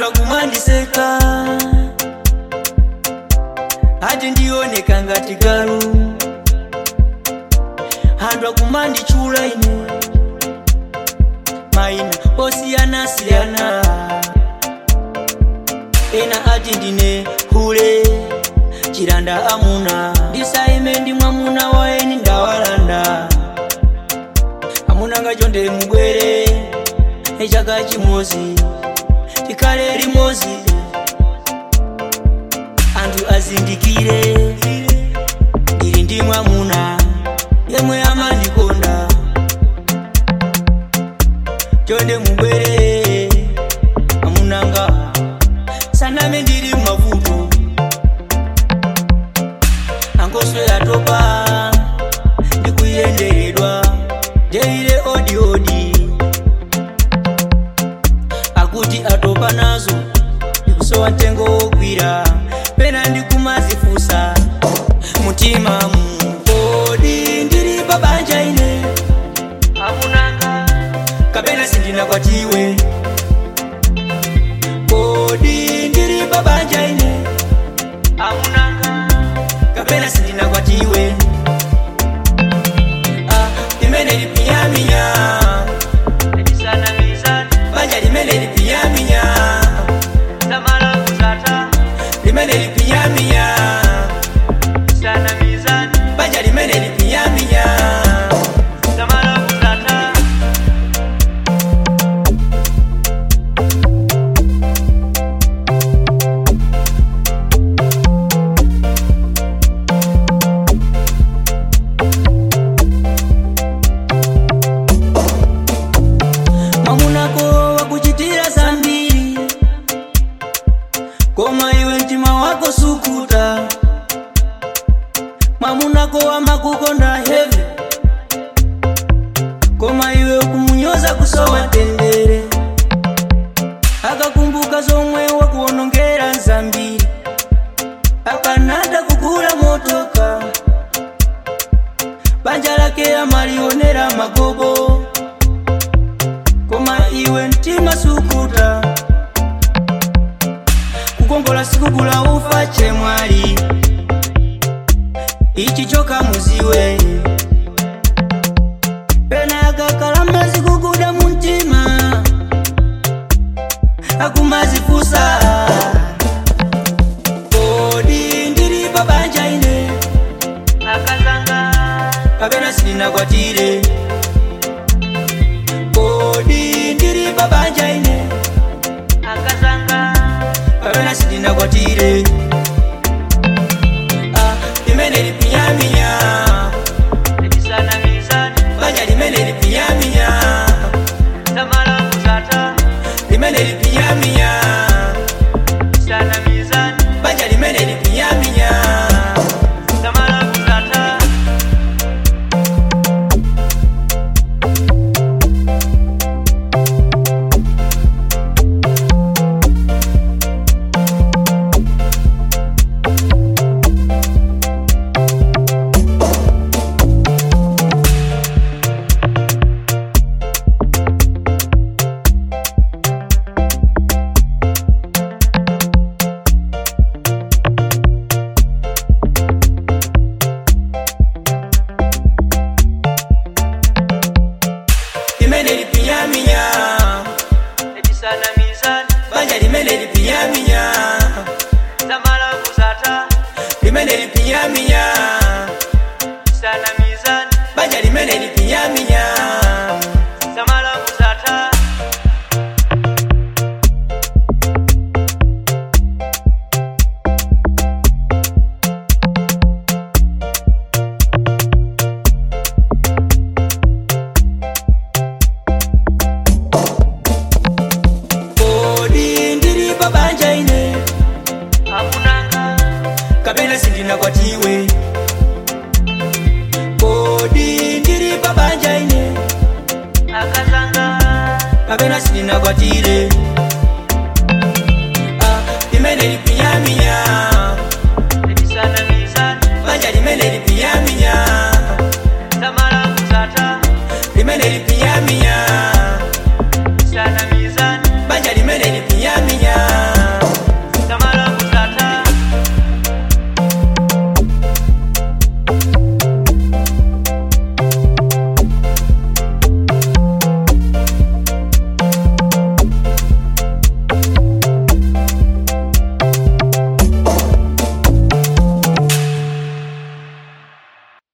anthu akumandiseka ati ndioneka ngati galu anthu akumanditchula ine mayina osiyanasiyana ena ati ndine hule chilanda amuna ndisaime ndi mwamuna waeni ndawalanda amuna ngachonde mubwere echaka chimozi tikhale limozi anthu azindikire ndili ndi mwamuna yemwe amandikonda chonde mubwere amunanga saname ndili mavuto angoswe atopa ndikuyenderedwa jeile odi odi akuti atopa nazo ndikusowa mtengo wogwira pena ndikumazifusa mutima mukodi ndili pabanja ine amunanga kapena sindinakwatiwe kodi ndili pabanja ine amunanga kapena sindinakwatiwe ah, limene lipiyaminya banja limene lipiyaminya limene lipiyaminya banja limene lipiyaminya mwamunako wakuchitira zambiri koma iwe mtima wako sukuta mwamunako wamakukonda heve koma iwe ukumunyoza kusowa tendere akakumbuka zomwe wakuonongera zambiri akanada kugula motoka banja lake amalionera magobo koma iwe mtima sukuta kukongola sikugula ufa chemwali ichi choka muziwe pena akakalamba zikuguda muntima akumazifusa kodi ndili pabanja ine kapena sindinakwatire kodi ndili pabanja ine kapena sindinakwatire ah, limene lipiyaminya banja limene lipiyaminya limene lipiyaminya banja limene lipiyaminya limene lipiyaminya banja limene lipiyaminya limene lipiyaminya banja limene lipiyaminya kodi ndili pabanja ine kapena sindinakwatiwe kodi ndili pabanja ine kapena sindinakwatire